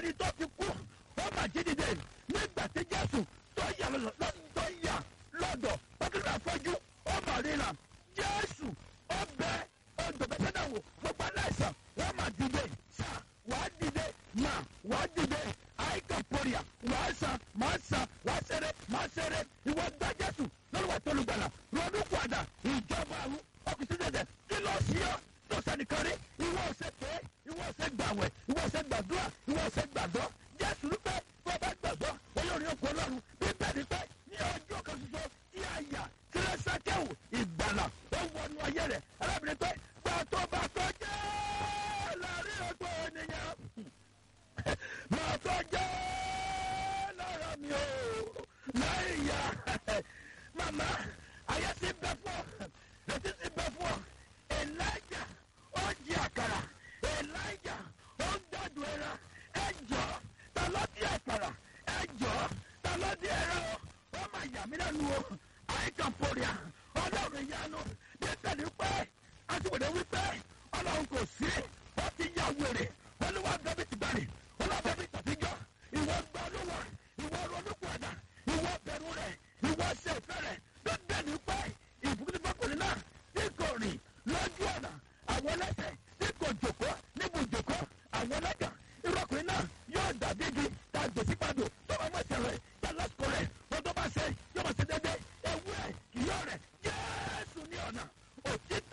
ẹni tó ti kú ó mà jí dìde nígbà tí jésù tó yà lọ́dọ̀ tó yà lọ́dọ̀ pẹ́kúrú àfọ́jú ó mà ríra jésù ó bẹ odò bẹ́tẹ́dà wò gbogbo aláìsàn wọ́n mà dìde sà wàá dìde mà wàá dìde àìkà pòrìà wàá sàn máa sàn wàá sẹ̀rẹ̀ máa sẹ̀rẹ̀ ìwọ gba jésù lọ́wọ́ tó lùgbàlà ronú padà ìjọba àrùn ọkùnrin dẹ̀dẹ̀ kí ló ṣí ọ́ tó sẹ́nìkan rí ìwọ ọ̀sẹ̀ pé ìwọ ọ̀sẹ̀ gbàwẹ̀ ìwọ ọ̀sẹ̀ gbàdúrà ìwọ ọ̀sẹ̀ gbàgbọ́ jésù ní pé tó bá gbàgbọ́ olórí ọkọ̀ ọlọ́run bíbẹ̀ ni pé ní ọjọ́ kan ṣoṣo tí a yà kílẹ̀sàkẹ́wò ìgbàlà ó wọnú ayé rẹ̀ arábìnrin pé gbà tó bá tó jẹ́ láàrin ọgbọ́n ènìyàn máa tó jẹ́ lára mi o láì yá màmá ayé ti bẹ fún ọ létí ti bẹ fún ọ elijah ó jí àkàrà elijah ó ń gbàdùn ẹran ẹjọ ta ló di àkàrà ẹjọ ta ló di ẹran o ó máa yà mí lẹ́nu o àìkàn pòrìà ọlọ́run ìyanu bí tẹ̀lé pé àtiwèdè wípé ọlọ́run kò sí ó ti yà wèrè olúwa bẹ́bí ti gbàlè olúwa bẹ́bí tàbíjọ́ ìwọ gbọ́ olúwa ìwọ ronúpọ̀dà ìwọ bẹ̀rù rẹ̀ ìwọ ṣe ìfẹ́ rẹ̀ tó dẹ̀ni pé ìbùkúndínlọ́kùnrin náà tí kò rìn lójú ọ̀nà àwọn ẹlẹ́sẹ̀ tí kò jòkó níbo jòkó àwọn ẹlẹ́gà irọ́kùnrin náà yóò dàbí igi tá a gbèsè padò tó bá mọ̀ ẹsẹ̀ rẹ̀ tá a lásìkò rẹ̀ wọ́n tó bá ṣe yóò mọ̀ ṣe dédé ewu ẹ̀ kì yóò rẹ̀ jésù ní ọ̀nà òtítọ́